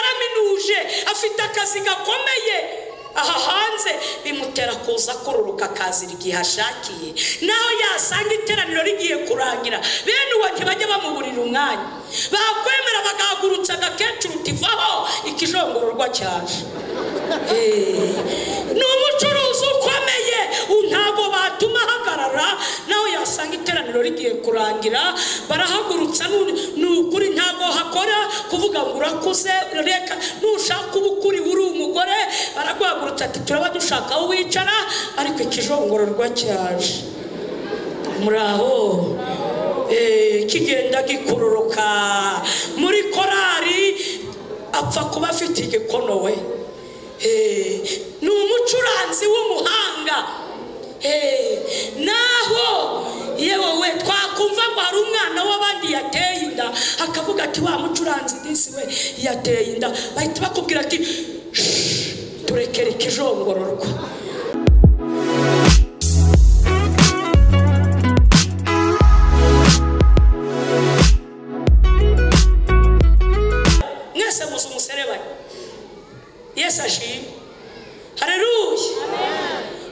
atuje afite akazi gakomeye aha hanze bimutera kuza kururuka akazira igihe ashakiye naho yasanga iteraniro rigiye kurangira bene uwo ntibajya bamuburira umwanya bakwemera bagahagurutsa agakecuru utivaho ikijongororwa cyaje ni umucuruzi ukomeye ntabwo batuma ahagarara nawe yasanga iteraniro rigiye kurangira barahagurutsa ni ukuri ntabwo hakora kuvuga ngo urakuze reka nushaka uba ukuri uri umugore baraguhagurutsa ati turaba dushaka aho wicara ariko ikijongororwa cyaje muraho kigenda gikuroroka muri korari apfa kuba afite igikono we ni umucuranzi w'umuhanga naho yewe twakumva ngo hari umwana w'abandi yateye inda akavuga ati wa mucuranzi disi we yateye inda bahita bakubwira ati turekere ikijongororwa mwese muzi umuserebanya yesu ashimwe hareruye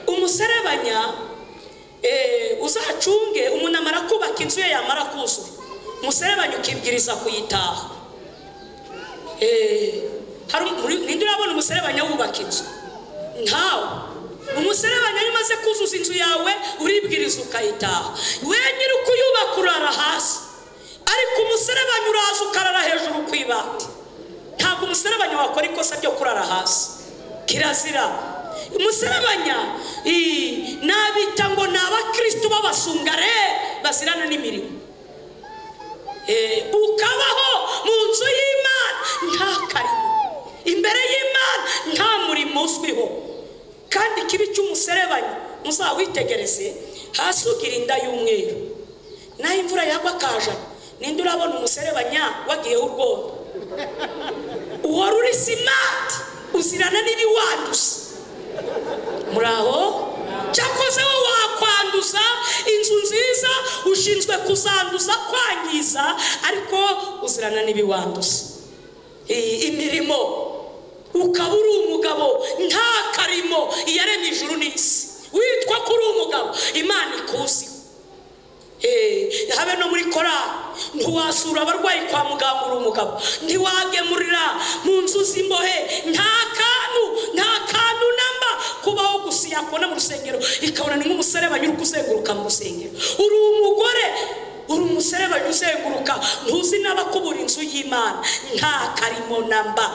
umuserebanya uzacunge umuntu amara kubaka inzu ye yamara kuzura umuserebanya ukibwiriza kuyitaha ninde urabona umuserebanya wubaka inzu ntawe umuserebanya iyo umaze kuzuza inzu yawe uribwiriza ukayitaha we nyiri ukuyubaka urara hasi ariko umuserebanya uraza ukarara hejuru ku ibati ntabwo umuserebanya wakora ikosa ryo kurara hasi kirazira umuserebanya nabita ngo ni abakirisitu b'abasungare bazirana n'imirimo ukabaho mu nzu y'imana nta karimo imbere y'imana nta murimo uzwiho kandi ikibi cy'umuserebanya muzawitegereze hasi ugira inda y'umweru naho imvura yagwa akajana ninde urabona umuserebanya wagiyeho urwondo uhora uri simati uzirana n'ibiwanduza muri aho cyakoze we wakwanduza inzu nziza ushinzwe kuzanduza kwangiza ariko uzirana n'ibiwanduza imirimo ukaba uri umugabo nta karimo iyaremye ijuru n'isi witwa ko uri umugabo imana ikuziho habe no muri korari ntiwasura abarwayi kwa muganga uri umugabo ntiwagemurira mu nzu z'imbohe nta kantu nta kantu namba kubaho gusa yakubona mu rusengero ikabona ni nk'umuserebanya uri kuzenguruka mu rusengero uri umugore uri umuserebanya uzenguruka ntuzi n'abakubura inzu y'imana nta karimo namba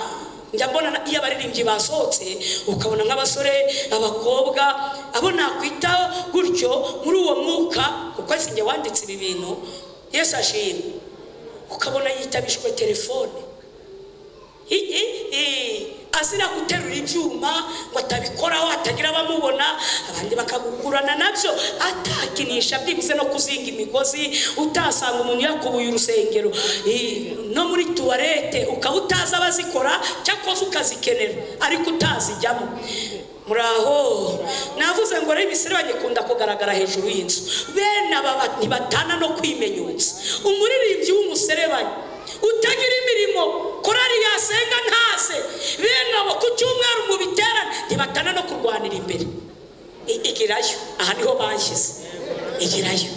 njya mbona iyo abaririmbyi basohotse ukabona nk'abasore abakobwa abo nakwita gutyo muri uwo mwuka kuko njye wanditse ibi bintu yesu ashimwe ukabona yitabishwe telefone azira guterura ibyuma ngo atabikoraho hatagira abamubona abandi bakagurana nabyo atakinisha byibuze no kuzinga imigozi utasanga umuntu yakubuye urusengero no muri tuwarete ukaba utazi abazikora cyakoze ukazikenera ariko utazijyamo muri aho navuze ngo rero imiserere ikunda kugaragara hejuru y'inzu bene aba ntibatana no kwimenyutsa umuririmbyi w'umuserebanya utagira imirimo korari yasenga ntase bene abo ku cyumweru mu biterane ntibatana no kurwanira imbere igirayo aha niho bashyize igirayo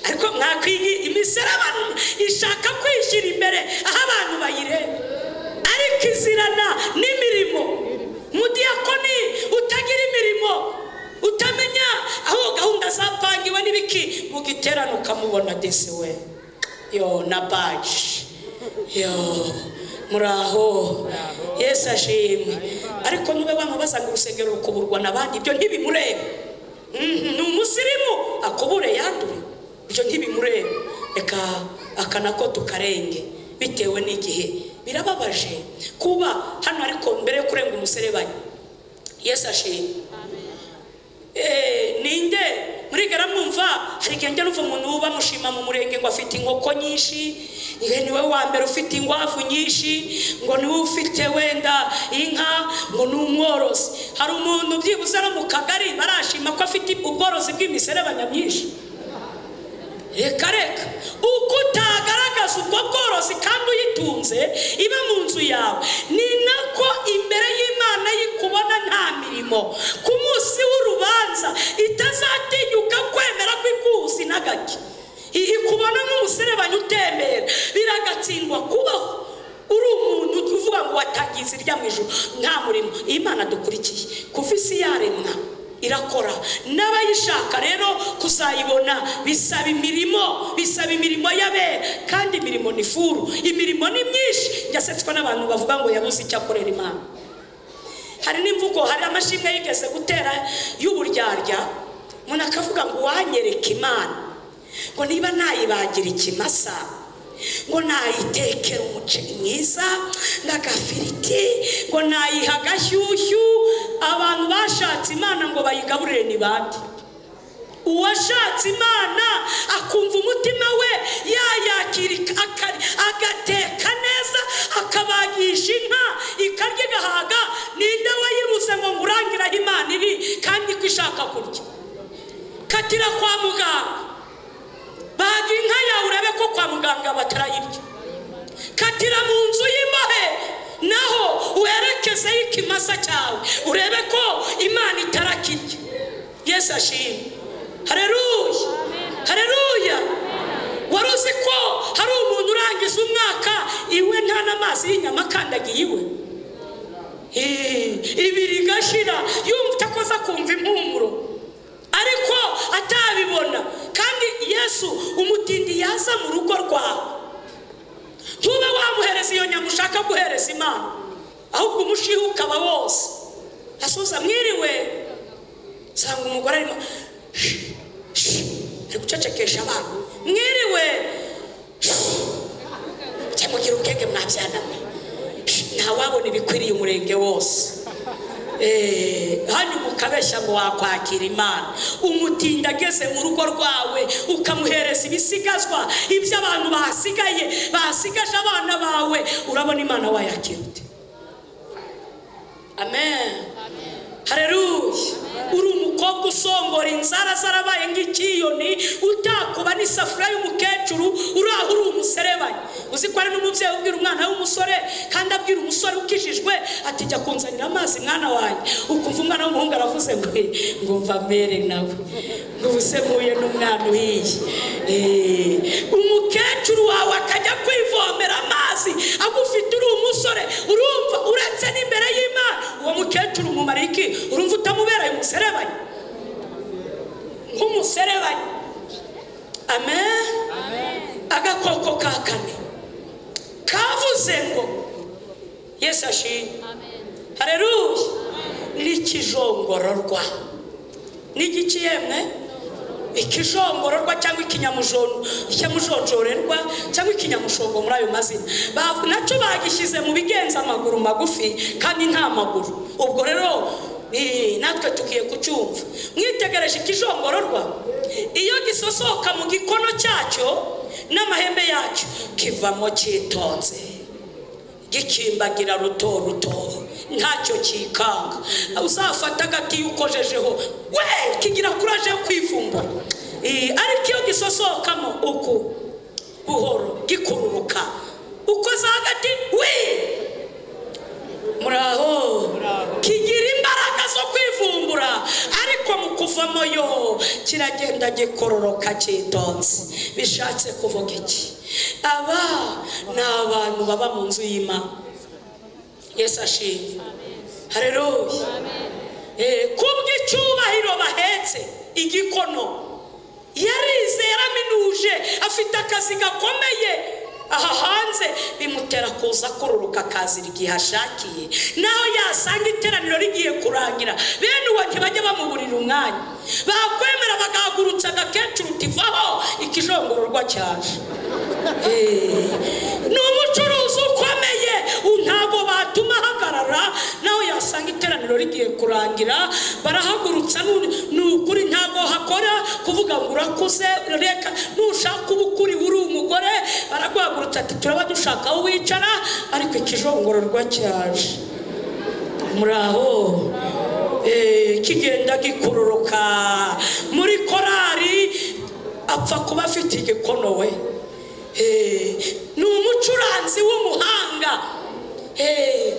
ariko mwakwiga imiserabano ishaka kwishyira imbere aho abantu bayireba ariko izirana n'imirimo mudiyakoni utagira imirimo utamenya aho gahunda zapangiwe n'ibiki mu giterane ukamubona desi we yo na baji yo muraho yesu ashimwe ariko niba bamubaza ngo urusengero rukuburwa n'abandi ibyo ntibimurebe ni umusirimu akubure yandure ibyo ntibimurebe reka akanako tukarenge bitewe n'igihe birababaje kuba hano ariko mbere yo kurenga umuserebanya yesu ashimwe ninde murigara mwumva hari igihe njya n'uva umuntu uba mushima mu murenge ngo afite inkoko nyinshi niwe wa mbere ufite inkwavu nyinshi ngo niwe ufite wenda inka ngo ni umworozi hari umuntu byibuze no mu kagari barashima ko afite ubworozi bw'imiserebanya myinshi reka reka uko utagaragaza ubwo bworozi kandi uyitunze iba mu nzu yawe ni nako imbere y'imana yikubona nta mirimo ku munsi w'urubanza itazatinyuka kwemera kw'ikuzi na gake I- ikubona nk'umuserebanyi utembera biragatsindwa kubaho uri umuntu uvuga ngo watangiye irya mu ijoro nta murimo imana dukurikiye kuva isi yaremwa irakora n'abayishaka rero kuzayibona bisaba imirimo bisaba imirimo y'abera kandi imirimo ni furu imirimo ni myinshi yasetswa n'abantu bavuga ngo yabuze icyo akorera imana hari n'imvugo hari amashimwe yigeze gutera y'uburyarya umuntu akavuga ngo wanyereka imana ngo niba nayibagira ikimasa ngo nayitekera umuceri mwiza n'agafiriti ngo nayiha agashyushyu abantu bashatse imana ngo bayigaburire ni bande uwashatse imana akumva umutima we yayakira aka- agateka neza akabagisha inka ikarya igahaga ninde wayibuze ngo ngurangire aho imana iri kandi ko ishaka kurya katira kwa muganga baga inka yawe urabe ko kwa muganga batarayirya katira mu nzu y'imbohe naho uherekezeho ikimasa cyawe urebe ko imana itarakirya yesu ashimwe hareruya hareruya wari uzi ko hari umuntu urangiza umwaka iwe nta n'amazi y'inyama akandagiye iwe Eh, ibiri igashira yumva itakoza kumva impumuro ariko atabibona kandi yesu umutindi yaza mu rugo rwawe ntube wamuhereza iyo nyama ushaka guhereza imana ahubwo umushiha ukaba wose asuza mwiriwe usanga umugore arimo ari gucecekesha abantu mwiriwe cyangwa ugira ubwenge mwabyana mwe ntawabona ibikwiriye umurenge wose Eh, hanyuma ukabeshya ngo wakwakira imana umutindi ageze mu rugo rwawe ukamuhereza ibisigazwa ibyo abantu basigaye basigaje abana bawe urabona imana wayakira ute amen hareruya uri umukobwa usongora inzara zarabaye nk'ikiyoni utakuba n'isafuriya y'umukecuru uri aho uri umuserebanyi uzi ko hari n'umubyeyi ubwira umwana w'umusore kandi abwira umusore ukijijwe ati jya kunzanira amazi mwana wanjye ukumva umwana w'umuhungu aravuze ngo "Eh, ngo mva mbere nawe ngo ubu se mpuye n'umwana uhiye Eh, umukecuru wawe akajya kwivomera amazi agufite uri umusore urumva uretse n'imbere y'imana uwo mukecuru umumara iki urumva utamubereye umuserebanyi nk'umuserebanyi amen agakoko ka kane kavuze ngo yesu ashimye hareruya n'ikijongororwa n'igiki yemwe ikijongororwa cyangwa ikinyamujondo ikinyamujonjorerwa cyangwa ikinyamushogo muri ayo mazina Ba- nacyo bagishyize mu bigenza amaguru magufi kandi nta maguru ubwo rero eh, natwe tugiye kucyumva mwitegereje ikijongororwa iyo gisosoka mu gikono cyacyo n'amahembe yacyo kivamo cyitonze gikimbagira ruto ruto ntacyo kikanga uzafata agati ukojejeho we kigira kuraje yo kwivumbura Eh, ariko iyo gisosokamo uku buhoro gikururuka ukoza hagati we muraho kigira imbaraga zo kwivumbura ariko mu kuvamo yo kiragenda gikororoka cyitonze bishatse kuvuga iki aba ni abantu baba mu nzu y'imana yesu ashimye hareruya Eh, kubw'icyubahiro bahetse igikono yarizera minuje afite akazi gakomeye aha hanze bimutera kuza kururuka akazira igihe ashakiye naho yasanga iteraniro rigiye kurangira bene uwo ntibajya bamuburira umwanya bakwemera bagahagurutsa agakecuru uti vaho ikijongororwa cyaje Eh, ni umucuruzi ukomeye u- ntabwo batuma ahagarara nawe yasanga iteraniro rigiye kurangira barahagurutsa nu- ni ukuri ntabwo hakora kuvuga ngo urakuze reka nushaka uba ukuri uri umugore baraguhagurutsa ati turaba dushaka aho wicara ariko ikijongororwa cyaje muri aho Eh, kigenda gikuroroka muri korari apfa kuba afite igikono we Eh, ni umucuranzi w'umuhanga Eh,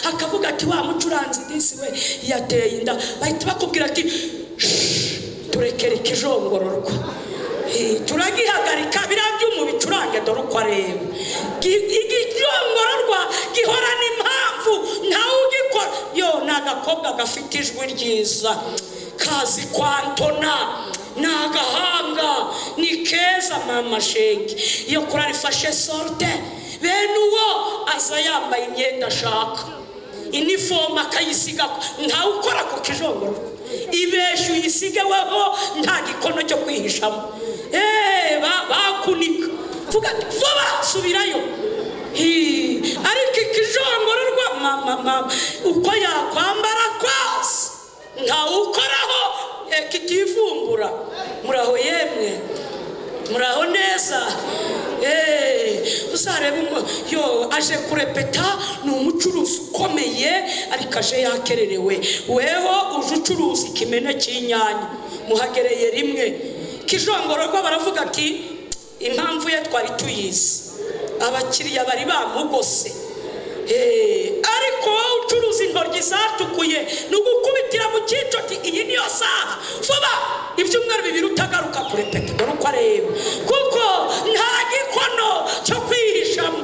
akavuga ati wa mucuranzi disi we yateye inda bahita bakubwira ati "Shh, turekere ikijongororwa Eh, turagihagarika biriya byuma bicurange dore uko areba Gi- igijongororwa gihorana impamvu ntawe ugikora yo ni agakobwa gafite ijwi ryiza kazi kwantona ni agahanga ni keza mama shenge iyo kuri arifashe sorute bene uwo aza yambaye imyenda ashaka inifomu akayisiga ntawe ukora ku kijongoro ibeshyu uyisigeweho nta gikono cyo kwihishamo eee ba- bakunika vuga ati vuba subirayo Hii, ariko ikijongororwa mama mama uko yakwambara kose ntawe ukoraho eh, kitivumbura muraho yemwe muraho neza Eh, uzarebe umu- yo aje kurepeta ni umucuruzi ukomeye ariko aje yakererewe weho uje ucuruza ikimene cy'inyanya muhagereye rimwe kijongororwa baravuga ati impamvu ye twari tuyizi abakiriya bari bamugose Eh, ariko wowe ucuruza intoryi zatukuye ni ugukubitira mu cyico ati iyi niyo saha vuba ibyumweru bibiri utagaruka kurepeta dore uko areba kuko nta gikono cyo kwihishamo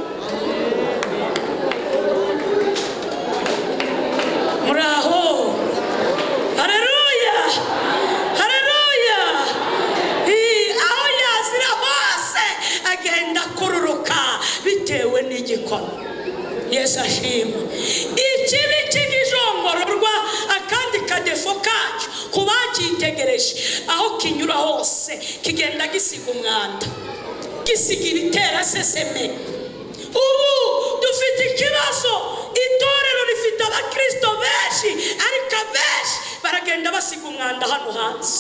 muri aho hareruya hareruya Ii, aho yazira hose agenda akururuka bitewe n'igikona yesu ashima ikibi cy'igijongororwa akandi kadefo kacyo ku bacyitegereje aho kinyura hose kigenda gisiga umwanda gisiga ibitera seseme ubu dufite ikibazo itorero rifite abakristo benshi ariko abenshi baragenda basiga umwanda hano hanze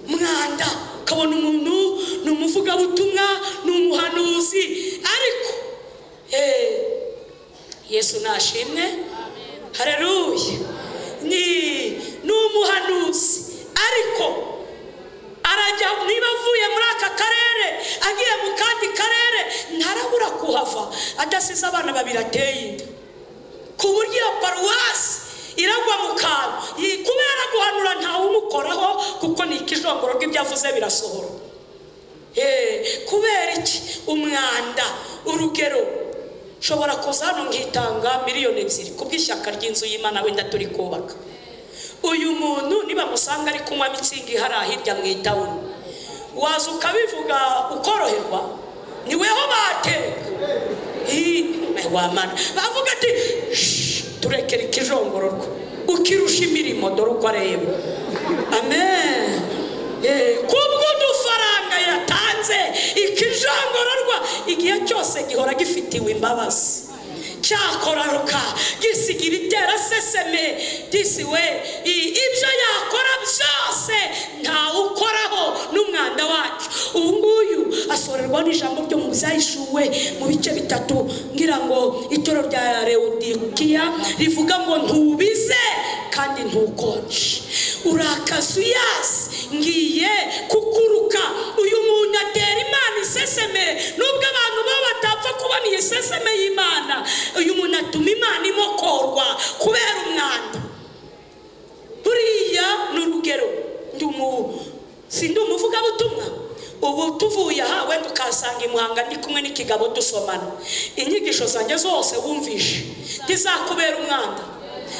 mwanda ukabona umuntu ni umuvugabutumwa ni umuhanuzi ariko eh, yesu nashimwe hareruye ni ni umuhanuzi ariko arajya niba avuye muri aka karere agiye mu kandi karere ntarabura kuhava adasize abana babiri ateye inda ku buryo iyo paruwasi iragwa mu kantu Yi- kubera guhanura ntawe umukoraho kuko ni ikijongoro rw'ibyo avuze birasohora Eh, kubera iki umwanda urugero nshobora kuza hano nkitanga miliyoni ebyiri ku bw'ishyaka ry'inzu y'imana wenda turi kubaka uyu muntu nibamusanga ari kunywa mitsingi hariya hirya mu itawuni waza ukabivuga ukoroherwa ni weho bateka Ii, wamana bavuga ati "Shh, turekere ikijongororwa ukirusha imirimo dore uko areba amen Eh, kubw'udufaranga yatanze ikijongororwa igihe cyose gihora gifitiwe imbabazi cyakoraruka gisiga ibitera seseme disi we i- ibyo yakora byose ntawe ukoraho n'umwanda wacu ubu nguyu asorerwa n'ijambo ryo mu byahishuwe mu bice bitatu ngira ngo itoro rya lewodikiya rivuga ngo ntubize kandi ntukonje urakaza uyazi ngiye kukuruka uyu muntu atera imana iseseme nubwo abantu bo batapfa kubona iyi seseme y'imana uyu muntu atuma imana imokorwa kubera umwanda buriya ni urugero ndi umu- si ndi umuvugabutumwa ubu tuvuye aha wenda ukahasanga imuhanga ndi kumwe n'ikigabo dusomana inyigisho zanjye zose wumvishe ntizakubera umwanda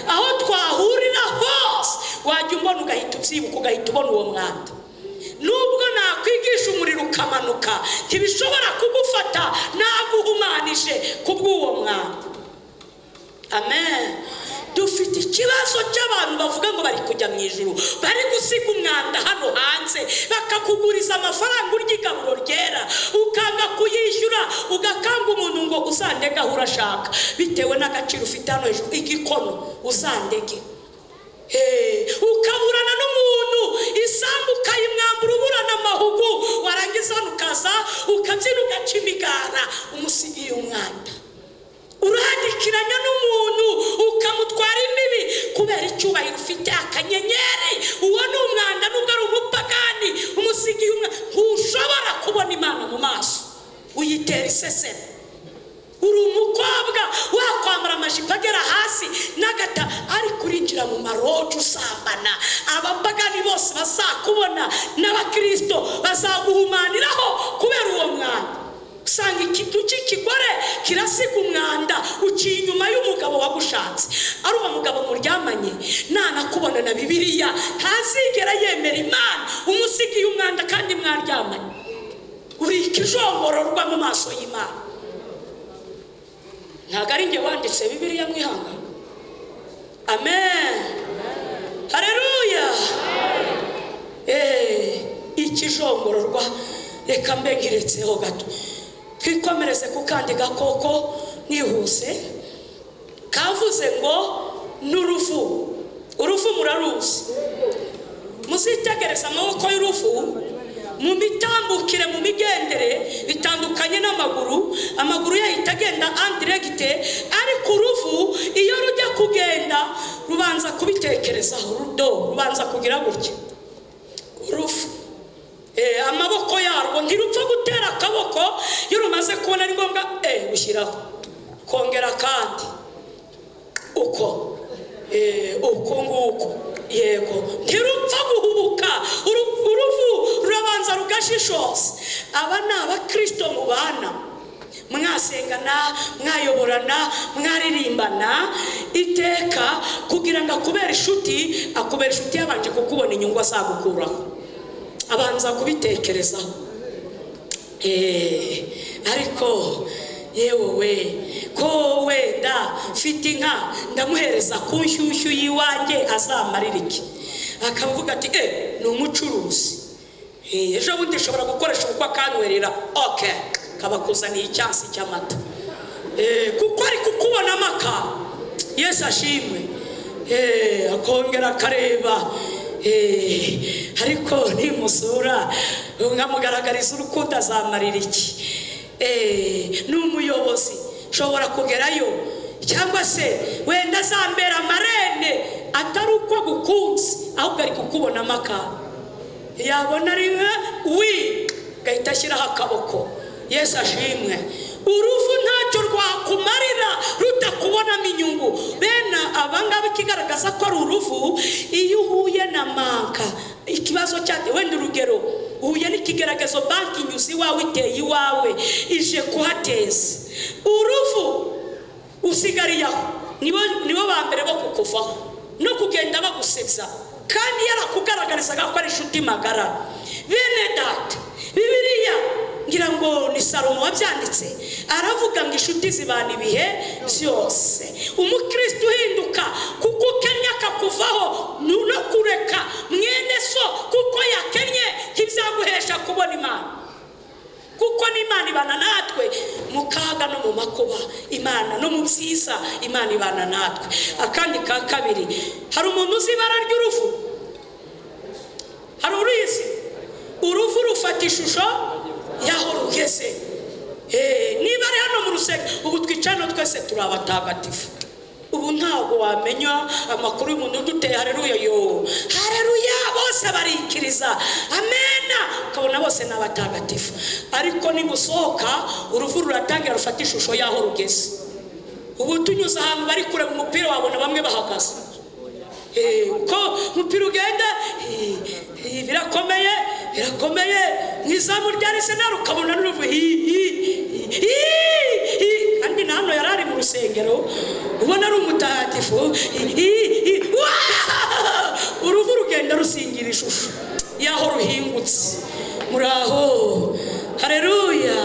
aho twahurira hose wajya umbona ugahita ubyibuka ugahita ubona uwo mwanda nubwo nakwigisha umuriro ukamanuka ntibishobora kugufata naguhumanije kubw'uwo mwanda amen dufite ikibazo cy'abantu bavuga ngo bari kujya mu ijuru bari gusiga umwanda hano hanze bakakuguriza amafaranga urya igaburo ryera ukanga kuyishyura ugakanga umuntu ngo uzandege aho urashaka bitewe n'agaciro ufite hano hejuru igikono uzandege Eh, ukaburana n'umuntu isambu ukayimwambura uburana amahugu warangiza hano ukaza ukabyina ugaca imigara umusigiye umwanda urandikiranya n'umuntu ukamutwara imbibi kubera icyubahiro ufite akanyenyeri uwo ni umwanda nubwo ari umupagani umusigiye umwe ntushobora kubona imana mu maso uyitera iseseme uri umukobwa wakwambara amajipo agera hasi n'agata ariko urinjira mu maroji usambana abapagani bose bazakubona n'abakirisito bazaguhumaniraho kubera uwo mwanda usanga ikintu cy'ikigore kirasiga umwanda uciye inyuma y'umugabo wagushatse ari uwo mugabo muryamanye nanakubona na bibiliya ntazigera yemera imana umusigiye umwanda kandi mwaryamanye uri ikijongororwa mu maso y'imana ntabwo ari njye wanditse bibiliya mwihanga amen hareruya eee ikijongororwa reka mbengeretseho gato twikomereze ku kandi gakoko nihuse kavuze ngo ni urufu urufu muraruzi muzitegereza amaboko y'urufu mu mitambukire mu migendere bitandukanye n'amaguru amaguru yahita agenda andiregite ariko uruvu iyo rujya kugenda rubanza kubitekerezaho rudo rubanza kugira gutya urufu Eh, amaboko yarwo ntirupfa gutera akaboko iyo rumaze kubona ari ngombwa eh, ushyiraho kongera kandi uko Eh, uko nguko yego ntirupfa guhubuka Uru- uruvu rurabanza rugashishoza aba ni abakirisito mubana mwasengana mwayoborana mwaririmbana iteka kugira ngo akubere inshuti akubera inshuti yabanje kukubona inyungu azagukuraho abanza kubitekerezaho Eh, ariko yewe we ko wenda mfite inka ndamuhereza ku nshyushyu y'iwanjye azamarira iki akavuga ati eh ni umucuruzi Eh, ejo bundi ushobora gukoresha ubukwe akanywerera oke kabakuzaniye icyansi cy'amata Eh, kuko ari kukubona amaka yesu ashimwe Eh, akongera akareba Eh, ariko nimusura nkamugaragariza urukundo azamarira iki Eh, ni umuyobozi ushobora kugerayo cyangwa se wenda azambera amarene atari uko agukunze ahubwo ari kukubona amakara yabona rimwe wi gahita ashyiraho akaboko yesu ashimwe urufu ntacyo rwakumarira rutakubonamo inyungu bene abangaba ikigaragaza ko ari uruvu iyo uhuye na manka ikibazo cyate wenda urugero uhuye n'ikigaragazo banki inyuze iwawe iteye iwawe ije kuhateza uruvu usigariye aho nibo nibo ba mbere bo kukuvaho no kugenda bagusetsa kandi yarakugaragarizaga ko ari inshuti magara bene data bibiliya ngira ngo ni salomo wabyanditse aravuga ngo inshuti zibana ibihe byose umukristo uhinduka kuko ukennye akakuvaho nu- no kureka mwene so kuko yakennye ntibyaguhesha kubona imana kuko n'imana ibana natwe mu kaga no mu makuba imana no mu byiza imana ibana natwe akandi ka kabiri hari umuntu uzi ibara ry'uruvu hari uruzi uruvu rufata ishusho y'aho rugeze Eh, niba ari hano mu rusengero ubu twicarano twese turi abatagatifu ubu ntabwo wamenya amakuru y'umuntu uduteye hareruya yo hareruya bose barikiriza amena ukabona bose ni abatagatifu ariko nibusohoka uruvu ruratangira rufata ishusho y'aho rugeze ubu tunyuze ahantu bari kureba umupira wabona bamwe bahagaze Eh, uko umupira ugenda eh, eh, birakomeye birakomeye mu izamu rya arisenali ukabona n'uruvu hi- hi- hi- hi- hi- kandi na hano yari ari mu rusengero ubona ari umutagatifu hi- hi- hi- Waa! uruvu rugenda rusingira ishusho y'aho ruhingutse muraho hareruya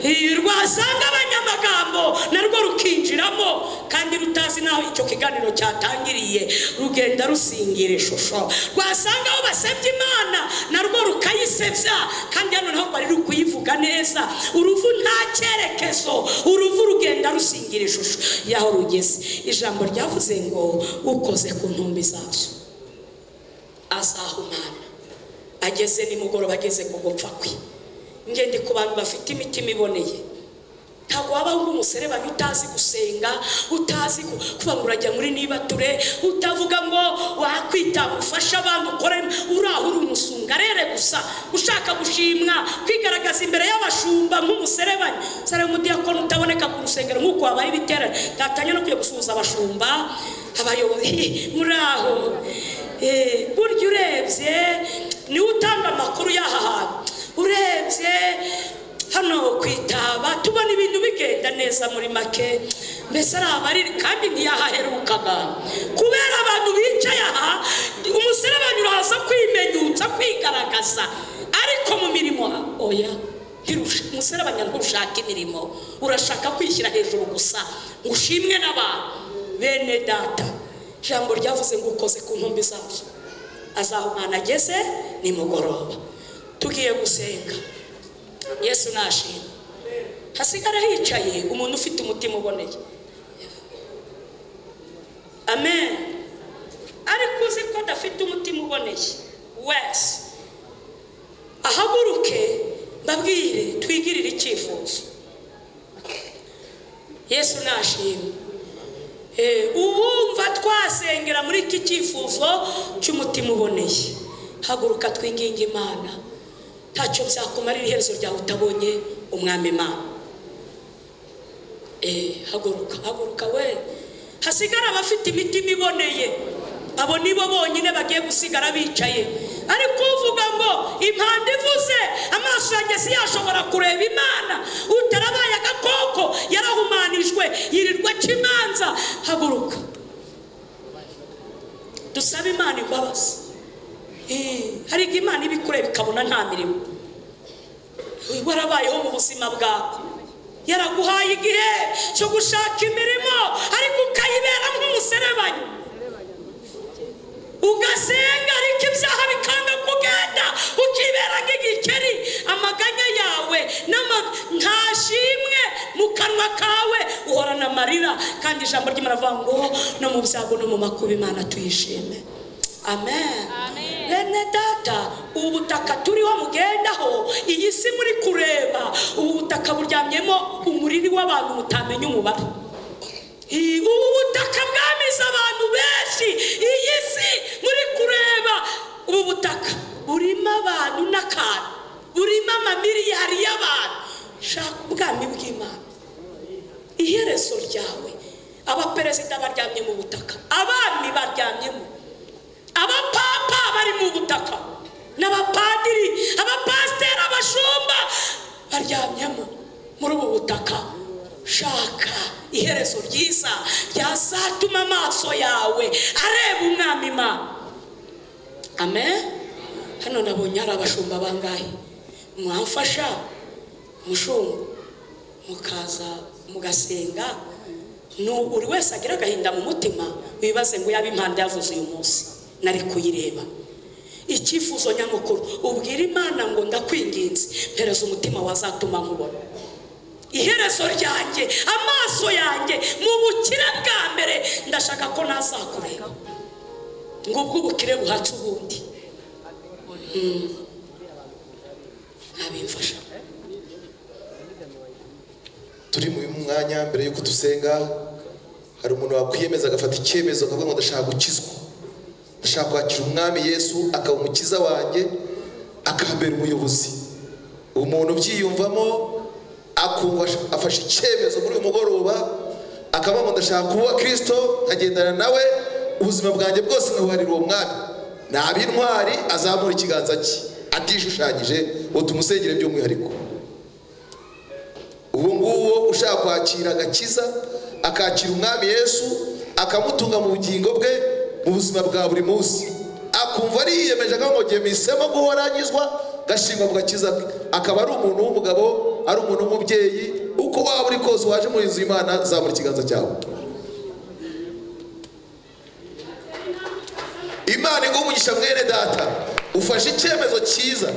Eh, rwasanga abanyamagambo narwo rukinjiramo kandi rutazi n'aho icyo kiganiro cyatangiriye rugenda rusingira ishusho rwasanga aho basebya imana narwo rukayisebya kandi hano naho bari rukuyivuga neza uruvu nta cyerekezo uruvu rugenda rusingira ishusho y'aho rugeze ijambo ryavuze ngo ukoze ku ntumbi zazo azahumana ageze nimugoroba ageze ku gupfa kwe ngende ku bantu bafite imitima iboneye ntabwo wabaho nk'umuserebanya utazi gusenga utazi ku- kuba ngo urajya muri nibature utavuga ngo wakwita ufashe abantu ukore uriya uri umusungarere gusa ushaka gushimwa kwigaragaza imbere y'abashumba nk'umuserebanya sareba umudiyakoni utaboneka ku rusengero nk'uko habaye ibiterane ntatanya no kujya gusuhuza abashumba abayobozi muri aho Eh, burya urebye niwe utanga amakuru y'aha hantu urebye hano ku itaba tubona ibintu bigenda neza muri make mbese ari abariri kandi ntiyahaherukaga kubera abantu bicaye aha umuserebanya uraza kwimenyutsa kwigaragaza ariko mu mirimo oya ntirusha- umuserebanya ntushaka imirimo urashaka kwishyira hejuru gusa ngo ushimwe n'abantu bene data ijambo ryavuze ngo ukoze ku ntumbi zacu azaho umwana ageze nimugoroba tugiye gusenga yesu nashima hasigara hicaye umuntu ufite umutima uboneye amen ariko uzi ko adafite umutima uboneye wese ahaguruke mbabwire twigirire icyifuzo yesu nashima Eh, ubumva twasengera muri iki cyifuzo cy'umutima uboneye haguruka twinginga imana ntacyo byakumarira iherezo ryawe utabonye umwami imana Eh, haguruka haguruka we hasigara abafite imitima iboneye abo nibo bonyine bagiye gusigara bicaye ariko uvuga ngo impanda ivuze amaso yanjye si yashobora kureba imana utarabaye agakoko yarahumanijwe yirirwa aca imanza haguruka dusabe imana imbabazi Eh, hari igihe imana iba ikureba ikabona nta mirimo warabayeho mu buzima bwawe yaraguhaye igihe cyo gushaka imirimo ariko ukayibera nk'umuserebanyi ugasenga ariko ibyaha bikanga kugenda ukibera nk'igikeri amaganya yawe n'ama- nta shimwe mu kanwa kawe uhorana amarira kandi ijambo ry'imana avuga ngo no mu byago no mu makuba imana tuyishime amen bene data ubu butaka turiho mugendaho iyi si muri kureba ubu butaka buryamyemo umuriri w'abantu mutamenya umubare Ii, ubu butaka bwamize abantu benshi iyi si muri kureba ubu butaka burimo abantu n'akantu burimo amamiliyari y'abantu shaka ubwami bw'imana iherezo ryawe abaperezida baryamye mu butaka abami baryamyemo abapapa bari mu butaka n'abapadiri abapasiteri abashumba baryamyemo muri ubu butaka shaka iherezo ryiza ryazatuma amaso yawe areba umwami imana amen hano nabonye hari abashumba bangahe mwamfasha mushumba mukaza mugasenga ni buri wese agira agahinda mu mutima wibaze ngo yaba impanda yavuze uyu munsi nari kuyireba icyifuzo nyamukuru ubwira imana ngo ndakwinginze mpereza umutima wazatuma nkubona iherezo ryanjye amaso yanjye mu bukire bwa mbere ndashaka ko nazakureba ngubwo ubukire buhatse ubundi Mm. ntabimfasha turi mu mwanya mbere y'uko dusenga hari umuntu wakwiyemeza agafata icyemezo akavuga ngo ndashaka gukizwa ndashaka kwakira umwami yesu akaba umukiza wanjye akambera umuyobozi umuntu ubyiyumvamo akumva ash- afashe icyemezo muri uyu mugoroba akavuga ngo ndashaka kuba kirisito nkagendana nawe ubuzima bwanjye bwose nkabuharira uwo mwami naba intwari azamura ikiganza cye atishushanyije ngo tumusengere by'umwihariko uwo nguwo ushaka kwakira agakiza akakira umwami yesu akamutunga mu bugingo bwe mu buzima bwa buri munsi akumva ariyemeje akavuga ngo ngiye mpisemo guhora anyuzwa gashingwa mu gakiza ke akaba ari umuntu w'umugabo ari umuntu w'umubyeyi uko waba uri kose waje mu inzu y'imana zamura ikiganza cyawe imana iguha umugisha mwene data ufashe icyemezo cyiza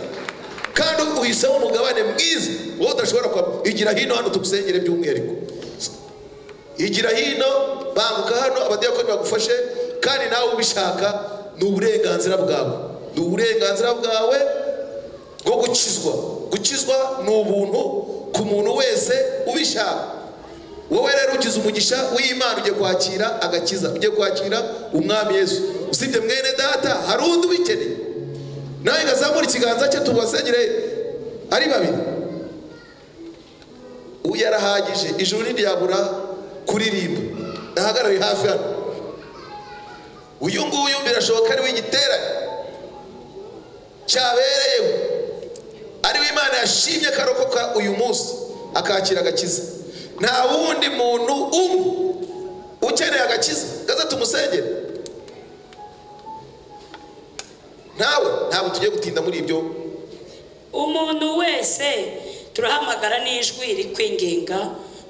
kandi uhisemo umugabane mwiza wowe udashobora kwa igira hino hano tugusengere by'umwihariko igira hino banguka hano abadiyakoni bagufashe kandi nawe ubishaka ni uburenganzira bwawe ni uburenganzira bwawe bwo gukizwa gukizwa ni ubuntu ku muntu wese ubishaka wowe rero ugize umugisha w'imana ugiye kwakira agakiza ugiye kwakira umwami yesu usibye mwene data hari undi ubikeneye nawe ngazamura ikiganza cye tubasengere ari babiri ubu yarahagije ijuru ntiryabura kuririmba nahagarariye hafi hano uyu nguyu birashoboka ari w'igiterane cyabereyeho ari Imana yashimye akarokoka uyu munsi akakira agakiza nta wundi muntu umwe ukeneye agakiza gaza tumusengere nawe ntabwo tugiye gutinda muri ibyo umuntu wese turahamagara n'ijwi rikwinginga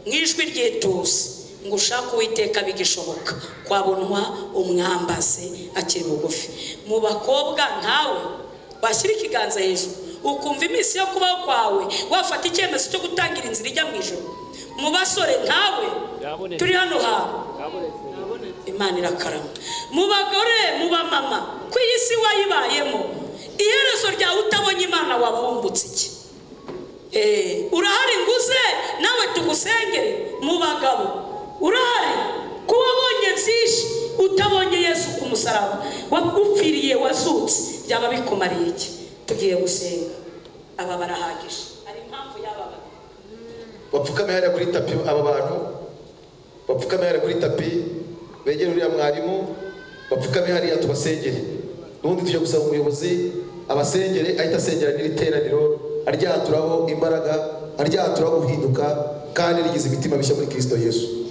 mu ijwi ry'ituze ngo ushake uwiteka bigishoboka kwabonwa umwambaze akiri bugufi mu bakobwa nkawe washyira ikiganza hejuru ukumva iminsi yo kubaho kwawe wafata icyemezo cyo gutangira inzira ijya mu ijoro mu basore nkawe turi hano hantu imana irakarama mu bagore mu bamama ku iyi si wayibayemo iherezo ryawe utabonye imana wabumbutse iki Eh, urahari nguze nawe tugusengere mu bagabo urahari kuba wabonye byinshi utabonye yesu ku musaraba wagupfiriye wazutse byaba bikumariye iki tugiye gusenga aba barahagije hari impamvu y'aba bantu bapfukame hariya kuri tapi aba bantu bapfukame hariya kuri tapi begere uriya mwarimu bapfukame hariya tubasengere ubundi tujya gusaba umuyobozi abasengere ahita asengera n'iri teraniro aryaturaho imbaraga aryaturaho guhinduka kandi rigize imitima mishya muri kirisito yesu